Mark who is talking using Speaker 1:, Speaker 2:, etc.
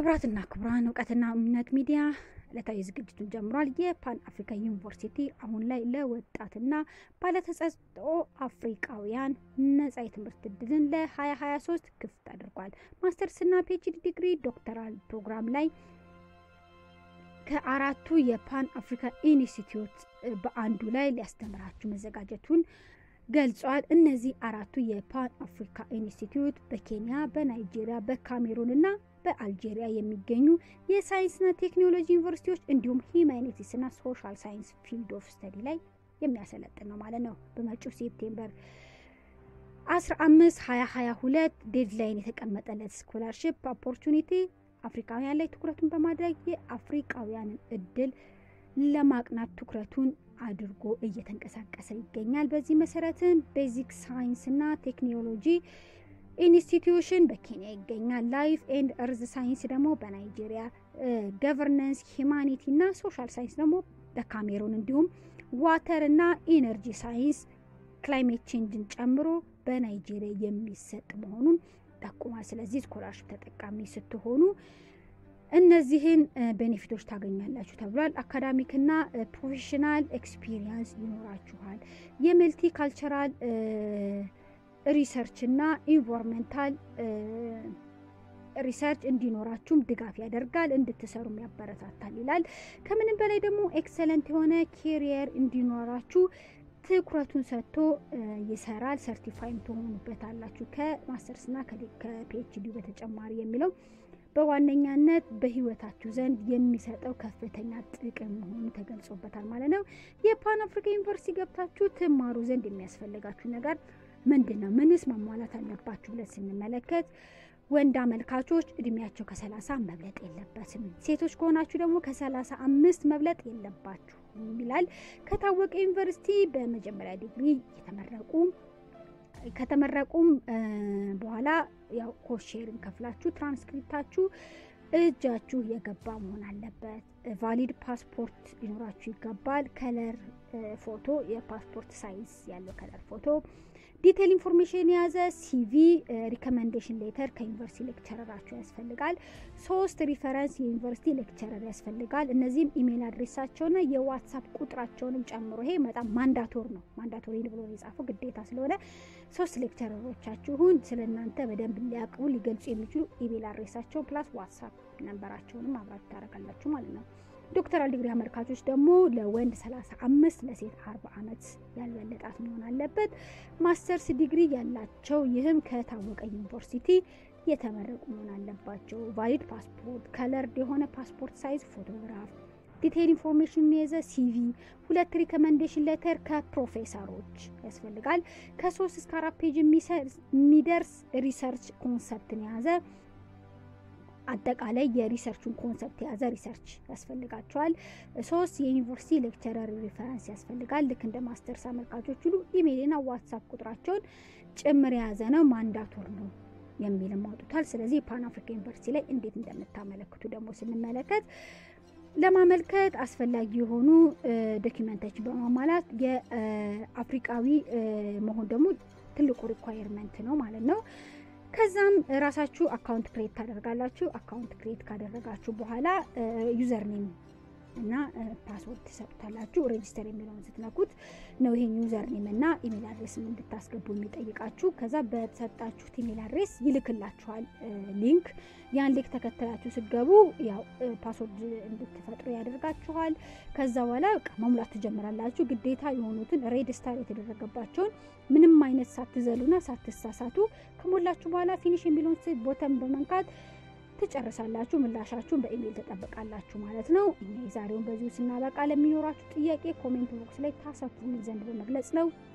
Speaker 1: ክቡራትና ክቡራን እውቀትና እምነት ሚዲያ ዕለታዊ ዝግጅቱን ጀምሯል። የፓን አፍሪካ ዩኒቨርሲቲ አሁን ላይ ለወጣትና ባለተሰጥኦ አፍሪካውያን ነጻ የትምህርት እድልን ለ2023 ክፍት አድርጓል። ማስተርስና ፒኤችዲ ዲግሪ ዶክተራል ፕሮግራም ላይ ከአራቱ የፓን አፍሪካ ኢንስቲትዩት በአንዱ ላይ ሊያስተምራችሁ መዘጋጀቱን ገልጿል። እነዚህ አራቱ የፓን አፍሪካ ኢንስቲትዩት በኬንያ፣ በናይጄሪያ፣ በካሜሩን እና በአልጄሪያ የሚገኙ የሳይንስና ቴክኖሎጂ ዩኒቨርሲቲዎች እንዲሁም ሂማኒቲስና ሶሻል ሳይንስ ፊልድ ኦፍ ስተዲ ላይ የሚያሰለጥን ነው ማለት ነው። በመጪው ሴፕቴምበር 15 2022 ዴድላይን የተቀመጠለት ስኮላርሽፕ ኦፖርቹኒቲ አፍሪካውያን ላይ ትኩረቱን በማድረግ የአፍሪካውያንን እድል ለማቅናት ትኩረቱን አድርጎ እየተንቀሳቀሰ ይገኛል። በዚህ መሰረትም ቤዚክ ሳይንስና ቴክኖሎጂ ኢንስቲትዩሽን በኬንያ ይገኛል። ላይፍ ኤንድ እርዝ ሳይንስ ደግሞ በናይጄሪያ፣ ገቨርነንስ ሂማኒቲ እና ሶሻል ሳይንስ ደግሞ በካሜሩን እንዲሁም ዋተር እና ኢነርጂ ሳይንስ ክላይሜት ቼንጅን ጨምሮ በናይጄሪያ የሚሰጥ መሆኑን ጠቁሟል። ስለዚህ ስኮላርሽፕ ተጠቃሚ ስትሆኑ እነዚህን ቤኔፊቶች ታገኛላችሁ ተብሏል። አካዳሚክና ፕሮፌሽናል ኤክስፒሪየንስ ይኖራችኋል። የመልቲ ካልቸራል ሪሰርች እና ኢንቫይሮንመንታል ሪሰርች እንዲኖራችሁም ድጋፍ ያደርጋል፣ እንድትሰሩም ያበረታታል ይላል። ከምንም በላይ ደግሞ ኤክሰለንት የሆነ ኬሪየር እንዲኖራችሁ ትኩረቱን ሰጥቶ ይሰራል። ሰርቲፋይም ትሆኑበታላችሁ ከማስተርስና ከፒኤችዲ በተጨማሪ የሚለው በዋነኛነት በህይወታችሁ ዘንድ የሚሰጠው ከፍተኛ ጥቅም መሆኑ ተገልጾበታል ማለት ነው። የፓን አፍሪካ ዩኒቨርሲቲ ገብታችሁ ትማሩ ዘንድ የሚያስፈልጋችሁ ነገር ምንድን ነው? ምንስ ማሟላት አለባችሁ ብለን ስንመለከት ወንድ አመልካቾች እድሜያቸው ከሰላሳ መብለጥ የለበትም። ሴቶች ከሆናችሁ ደግሞ ከሰላሳ አምስት መብለጥ የለባችሁ ይላል። ከታወቀ ዩኒቨርሲቲ በመጀመሪያ ዲግሪ የተመረቁ ከተመረቁም በኋላ ያው ኮሼርን ከፍላችሁ ትራንስክሪፕታችሁ እጃችሁ የገባ መሆን አለበት። ቫሊድ ፓስፖርት ሊኖራችሁ ይገባል። ከለር ፎቶ፣ የፓስፖርት ሳይዝ ያለው ከለር ፎቶ፣ ዲቴል ኢንፎርሜሽን የያዘ ሲቪ፣ ሪኮመንዴሽን ሌተር ከዩኒቨርሲቲ ሌክቸረራችሁ ያስፈልጋል። ሶስት ሪፈረንስ የዩኒቨርሲቲ ሌክቸረር ያስፈልጋል። እነዚህም ኢሜይል አድሬሳቸውና የዋትሳፕ ቁጥራቸውንም ጨምሮ ይሄ በጣም ማንዳቶር ነው። ማንዳቶሪ ብሎ የጻፈው ግዴታ ስለሆነ ሶስት ሌክቸረሮቻችሁን ስለ እናንተ በደንብ ሊያቅቡ ሊገልጹ የሚችሉ ኢሜይል አድሬሳቸውን ፕላስ ዋትሳፕ ነንበራቸውንም አብራችሁ ታደርጋላችሁ ማለት ነው። ዶክተራል ዲግሪ አመልካቾች ደግሞ ለወንድ 35 ለሴት 40 ዓመት ያልበለጣት መሆን አለበት። ማስተርስ ዲግሪ ያላቸው ይህም ከታወቀ ዩኒቨርሲቲ የተመረቁ መሆን አለባቸው። ቫሊድ ፓስፖርት፣ ከለርድ የሆነ ፓስፖርት ሳይዝ ፎቶግራፍ፣ ዲቴይል ኢንፎርሜሽን የያዘ ሲቪ፣ ሁለት ሪኮመንዴሽን ሌተር ከፕሮፌሰሮች ያስፈልጋል። ከሶስት እስከ አራት ፔጅ የሚደርስ ሪሰርች ኮንሰፕትን የያዘ አጠቃላይ የሪሰርቹን ኮንሰፕት የያዘ ሪሰርች ያስፈልጋቸዋል። ሶስት የዩኒቨርሲቲ ሌክቸረር ሪፈረንስ ያስፈልጋል። ልክ እንደ ማስተርስ አመልካቾች ሁሉ ኢሜይልና ዋትሳፕ ቁጥራቸውን ጭምር የያዘ ነው። ማንዳቶር ነው የሚልም አውጥቷል። ስለዚህ የፓን አፍሪካ ዩኒቨርሲቲ ላይ እንዴት እንደምታመለክቱ ደግሞ ስንመለከት ለማመልከት አስፈላጊ የሆኑ ዶኪመንቶችን በማሟላት የአፍሪቃዊ መሆን ደግሞ ትልቁ ሪኳየርመንት ነው ማለት ነው። ከዛም ራሳችሁ አካውንት ክሬት ታደርጋላችሁ። አካውንት ክሬት ካደረጋችሁ በኋላ ዩዘር ኔም እና ፓስወርድ ትሰጡታላችሁ። ሬጂስተር የሚለውን ስትነኩት ነው ይሄን ዩዘር ኔም እና ኢሜል አድሬስም እንድታስገቡ የሚጠይቃችሁ። ከዛ በተሰጣችሁት ኢሜል አድሬስ ይልክላችኋል ሊንክ። ያን ሊንክ ተከትላችሁ ስትገቡ ያው ፓስወርድ እንድትፈጥሩ ያደርጋችኋል። ከዛ በኋላ መሙላት ትጀምራላችሁ። ግዴታ የሆኑትን ሬጅስተር የተደረገባቸውን ምንም አይነት ሳትዘሉና ሳትሳሳቱ ከሞላችሁ በኋላ ፊኒሽ የሚለውን ቦተን በመንካት ትጨርሳላችሁ። ምላሻችሁን በኢሜይል ተጠብቃላችሁ ማለት ነው። እኛ የዛሬውን በዚሁ ስናበቃ ለሚኖራችሁ ጥያቄ ኮሜንት ቦክስ ላይ ታሰፍሩን ዘንድ በመግለጽ ነው።